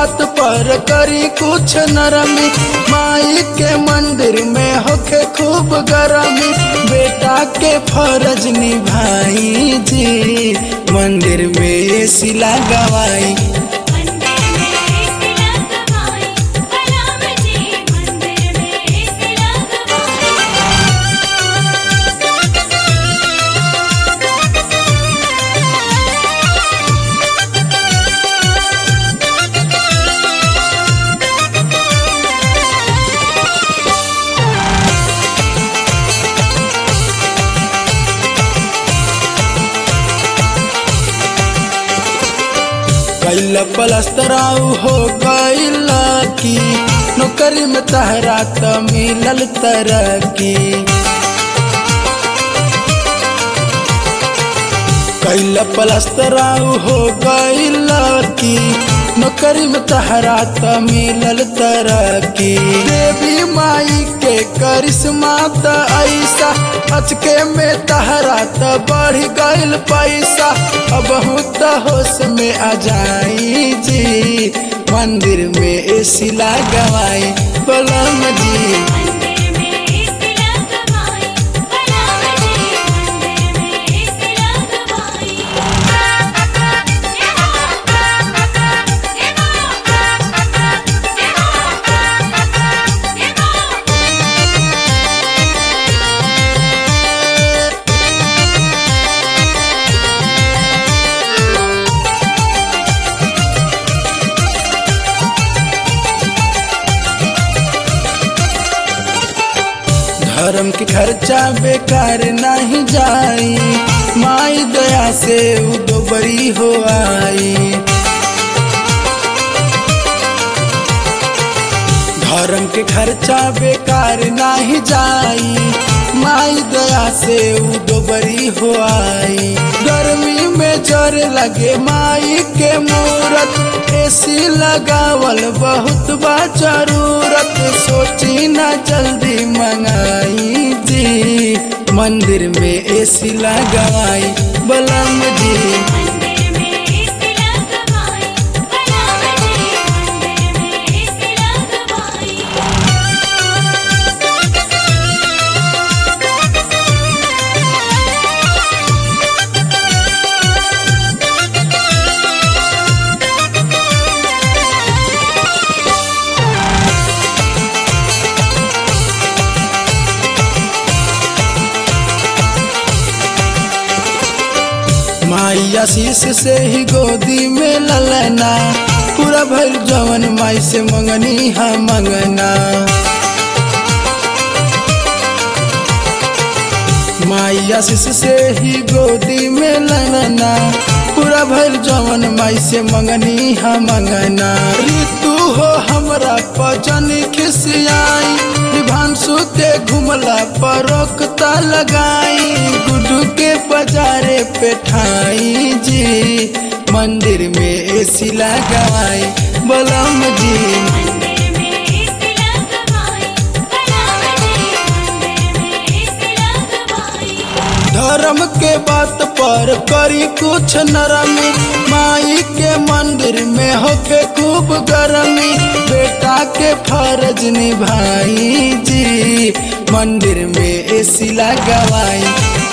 बात पर करी कुछ नरमी माई के मंदिर में होके खूब गरमी बेटा के फर्ज निभाई जी मंदिर में सिला गवाई मंदिर में सिला गवाई कलाम जी मंदिर में सिला गवाई कैल पलस्तराऊ हो गैल की नौकरी में तहरा त मिलल तरक्की कैल पलस्तराऊ हो गैल की नौकरी में तहरा त मिलल तरक्की देवी माई के करिश्मा त ऐसा अचके में तहरा त बढ़ गइल पैसा अब त होश में आ जाई जी मंदिर में एसी लगवाई बलम जी मंदिर में सिला गवाई कलाम जी मंदिर में सिला गवाई धर्म के खर्चा बेकार नहीं जाई माई दया से उ दोबरी हो आई धर्म के खर्चा बेकार नहीं जाई माई दया से उ दोबरी हो आई गर्मी में जर लगे माई के मूरत एसी लगावल बहुत बा जरूरत सोची ना जल्दी मंगाई जी मंदिर में एसी लगाई बलम जी मंदिर में सिला गवाई कलाम जी मंदिर में सिला गवाई माई आशीष से ही गोदी में ललना पूरा भर जवन माई से मंगनी हा मंगना माई आशीष से ही गोदी में ललना पूरा भर जवन माई से मंगनी हा मंगना ऋतु हो हमरा पचन खिसियाई विभांशु के घुमला पर रोकता लगाई गुड्डू के बाजारे पे ठाई जी मंदिर में एसी लगाई बलम जी मंदिर में सिला गवाई कलाम जी मंदिर में सिला गवाई धर्म के बात पर करी कुछ नरमी माई के मंदिर में होके खूब गरमी बेटा के फर्ज निभाई जी मंदिर में एसी लगवाई